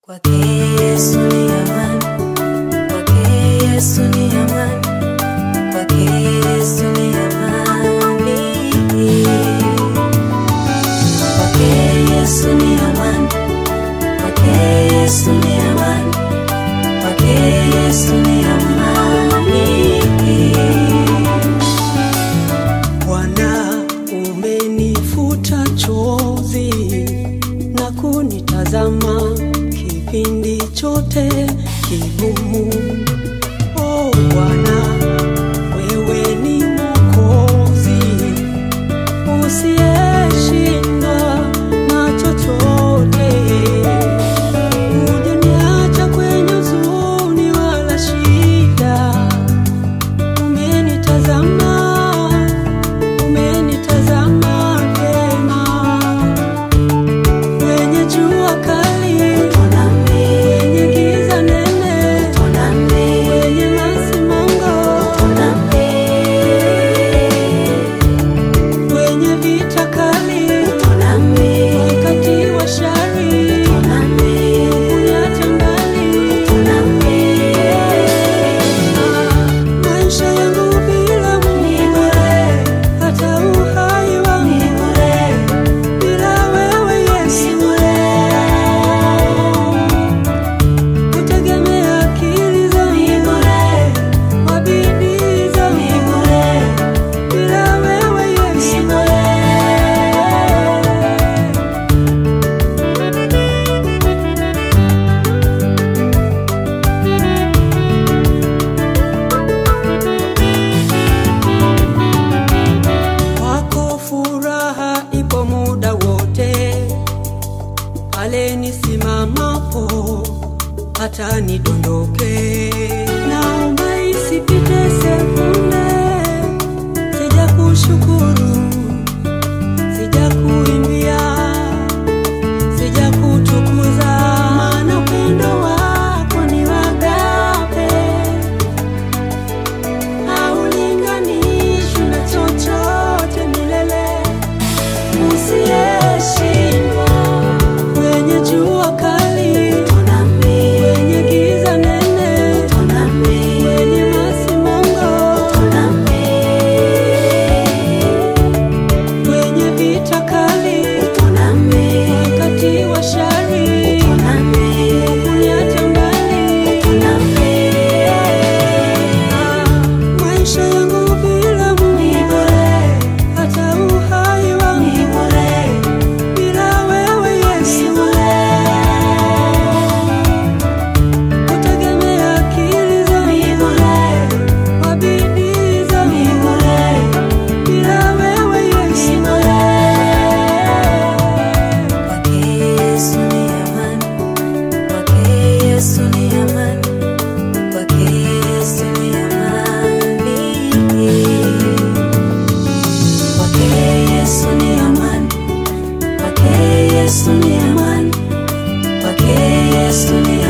Kwake Yesu ni amani, kwake Yesu ni amani, kwake Yesu ni amani. Kwake Yesu ni amani, kwake Yesu ni amani, kwake Yesu ni amani. Bwana, umenifuta chozi na kunitazama kipindi chote kigumu. Oh Bwana, wewe ni Mwokozi usiyeshindwa na chochote. Hujaniacha kwenye huzuni wala shida, umenitazama umenitazama vyema kwenye jua kali, kwenye giza nene, kwenye masimango, kwenye vita kali, wakati wa shari, kuniacha mbali. Maisha yangu bila Mungu, hata uhai wangu bila wewe Yesu, kutegemea akili zangu, kwa bidii zangu, bila wewe Yesu. Kwako furaha ipo muda wote, pale nisimamapo hata nidondoke. Naomba isipite sekunde, sija kushukuru, sija kuimbia, sija kutukuza, maana upendo wako ni wagape haulinganishwi na chochote milele, usiyeshindwa kwenye jua kali, kwenye giza nene, kwenye masimango, kwenye vita kali, wakati wa shari, kuniacha mbali. Maisha yangu bila Mungu, hata uhai wangu bila wewe Yesu, kutegemea akili zangu, kwa bidii zangu, bila wewe Yesu. Kwake Yesu ni amani, kwake Yesu ni amani, kwake Yesu ni amani. Kwake Yesu ni amani, kwake Yesu ni amani, kwake Yesu ni